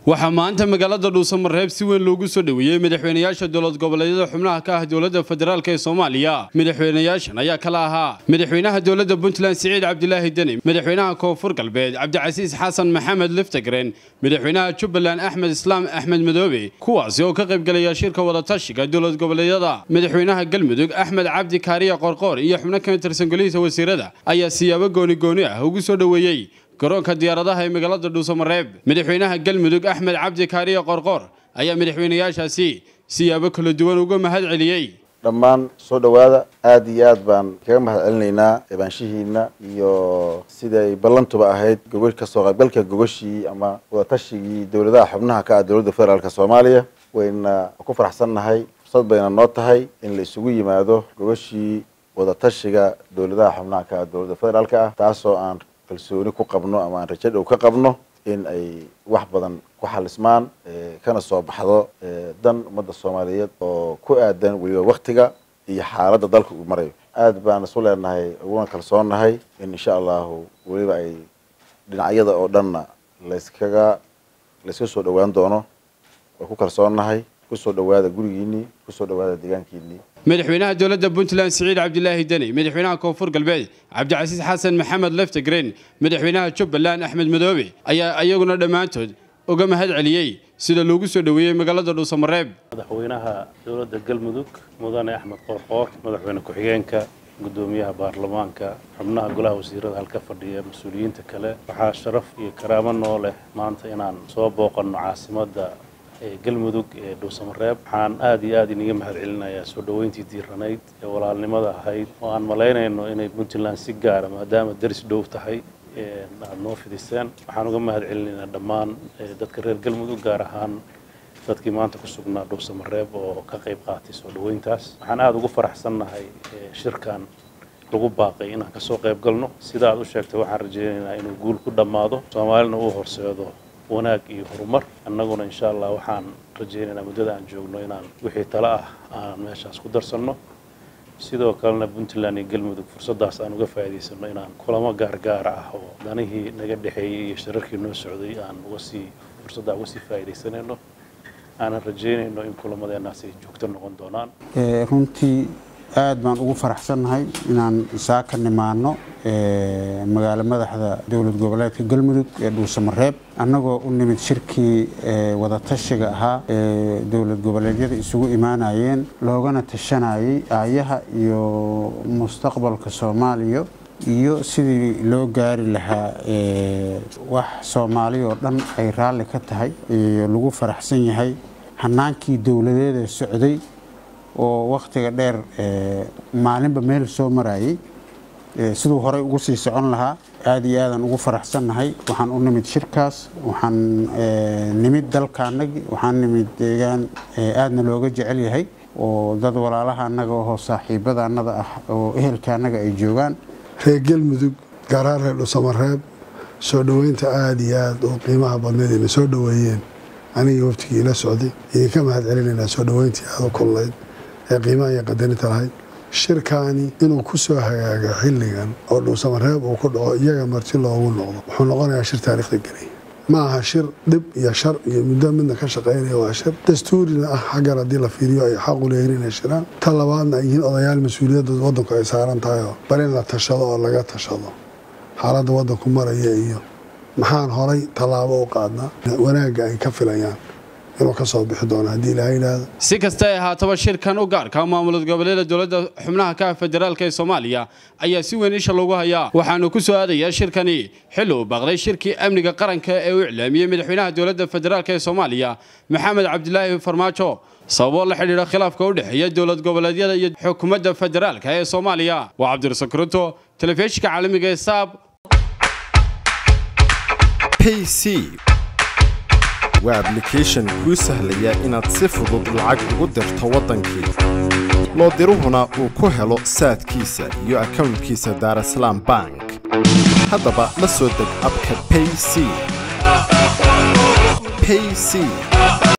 waxaa maanta magaalada dhuusamareeb si weyn loogu soo dhoweeyey madaxweynayaasha dowlad goboleedyada xubnaha ka ah dowladda federaalk ee soomaaliya madaxweynayaashan ayaa kala ahaa madaxweynaha dowladda puntland siciid cabdilaahi deni madaxweynaha koonfur galbeed cabdicasiis xasan maxamed liftagren madaxweynaha jubbaland axmed islaam axmed madoobe kuwaasi oo ka qaybgelaya shirka wadatashiga dowlad goboleedyada madaxweynaha galmudug axmed cabdi kaariya qorqoor iyo xubno ka tirsan golihiisa wasiirada ayaa siyaabo gooni gooni ah ugu soo dhoweeyey garoonka diyaaradaha ee magaalada dhuusamareeb madaxweynaha galmudug axmed cabdi kaariya qorqoor ayaa madaxweynayaashaasi siyaabo kala duwan uga mahad celiyey dhammaan soo dhowaada aada iyo aad baan kaga mahad celinaynaa eebaanshihiina iyo siday ballantuba ahayd gogo kasoo qaybgalka gogoshii ama wadaatashigii dowladaha xubnaha ka ah dowladda federaalk soomaaliya wayna ku faraxsannahay fursad bayna noo tahay in la isugu yimaado gogoshii wadatashiga dowladaha xubnaha ka ah dowladda federaalk ah taasoo aan kalsooni ku qabno ama aan rajo dhow ka qabno in ay wax badan ku xalismaan kana soo baxdo dan ummadda soomaaliyeed oo ku aadan weliba waktiga iyo xaaladda dalka uu marayo aada baan isu leenahay uguna kalsoonnahay in insha allahu weliba ay dhinacyada oo dhanna layskaga layska soo dhowaan doono waa ku kalsoonnahay kusoo dhowaada gurigiinii kusoo dhowaada deegaankiinii madaxweynaha dowladda puntland siciid cabdilaahi deni madaxweynaha koonfur galbeed cabdicasiis xasan maxamed leftagren madaxweynaha jubbaland axmed madoobe ayaa iyaguna dhammaantood uga mahad celiyey sida loogu soo dhoweeyey magaalada dhuusamareeb madaxweynaha dowladda galmudug mudane axmed qoorqoor madaxweyne ku-xigeenka gudoomiyaha baarlamaanka xubnaha golaha wasiirada halka fadhiya mas-uuliyiinta kale waxaa sharaf iyo karaamo noo leh maanta inaan soo booqanno caasimadda galmudug ee dhuusamareeb waxaan aada iyo aada iniga mahad celinayaa soo dhoweyntii diiranayd ee walaalnimada ahayd oo aan malaynayno inay puntland si gaara maadaama daris dhow tahay aada noo fidiseen waxaan uga mahad celinaynaa dhammaan dadka reer galmudug gaar ahaan dadkii maanta ku sugnaa dhuusamareeb oo ka qayb qaatay soo dhoweyntaas waxaan aada ugu faraxsannahay shirkan lagu baaqay inaan kasoo qayb galno sida aad u sheegtay waxaan rajaynaynaa inuu guul ku dhammaado soomaalina uu horseedo wanaag iyo horumar annaguna insha allah waxaan rajaynaynaa muddada aan joogno inaan wixii tale ah aan meeshaas ku darsanno sidoo kalena puntland iyo galmudug fursaddaas aan uga faa'iidaysanno inaan kulamo gaargaara ah oo danihii naga dhexeeyey iyo shirarkii noo socday aan uga sii fursaddaa uga sii faa'iidaysanayno aanan rajaynayno in kulamadeenaas ay joogto noqon doonaan runtii aad baan ugu faraxsannahay inaan isaa ka nimaano magaalo madaxda dowlad goboleedka galmudug ee dhuusamareeb annagoo u nimid shirkii wadatashiga ahaa ee dowlad goboleedyada isugu imaanayeen loogana tashanayay aayaha iyo mustaqbalka soomaaliya iyo sidii loo gaari lahaa wax soomaali oo dhan ay raalli ka tahay lagu faraxsan yahay hanaankii dowladeeda socday oo wakhtiga dheer maalinba meel soo marayay siduu horey ugu sii socon lahaa aada iyo aadaan ugu faraxsannahay waxaan u nimid shirkaas waxaan nimid dalkaanagi waxaan nimid deegaan aadna looga jecel yahay oo dad walaalaha annaga oo saaxiibada annada ah oo ehelka annaga ay joogaan reer galmudug gaaraan reer dhusamareeb soo dhoweynta aada iyo aada oo qiimaha badneed ayna soo dhoweeyeen anigii waftigii ila socday idinka mahad celinaynaa soo dhoweyntii aada u kulnayd ee qiimaha iyo qadarinta lahayd shirkaani inuu ku soo hagaago xilligan oo dhuusamareeb uu ku dhaco iyaga marti loogu noqdo wuxuu noqonayaa shir taariikhda gelaya ma aha shir dhib iyo shar iyo muddo midna ka shaqaynaya waa shir dastuurina ah xaggan haddii la fiiriyo ay xaq u leeyihin inay shiraan ta labaadna ay yihiin odayaal mas-uuliyadda waddanku ay saaran tahay oo bal in la tashado oo laga tashado xaaladda waddanku maraya iyo maxaan horay tallaabo u qaadnaa wanaagga ay ka filayaan inuu ka soo bixi doono haddii ilaha yidhaahdo si kasta ay ahaataba shirkan u gaarka maamulad goboleeda dowladda xubnaha ka ah federaalk ee soomaaliya ayaa si weyn isha loogu hayaa waxaanu ku soo aadayaa shirkani xilli uu baaqday shirkii amniga qaranka ee uu iclaamiyey madaxweynaha dowladda federaalk ee soomaaliya maxamed cabdilaahi farmaajo sababoo la xidhiidha khilaafka u dhexeeya dowlad goboleedyada iyo xukuumadda federaalka ee soomaaliya waa cabdirasaq ruto telefishinka caalamiga ee saab waa ablication kuu sahlaya inaad si fudud lacag ugu dirto waddankii loo diruhuna uu ku helo saadkiisa iyo akownkiisa daarasalaam bank haddaba la soo deg abka payc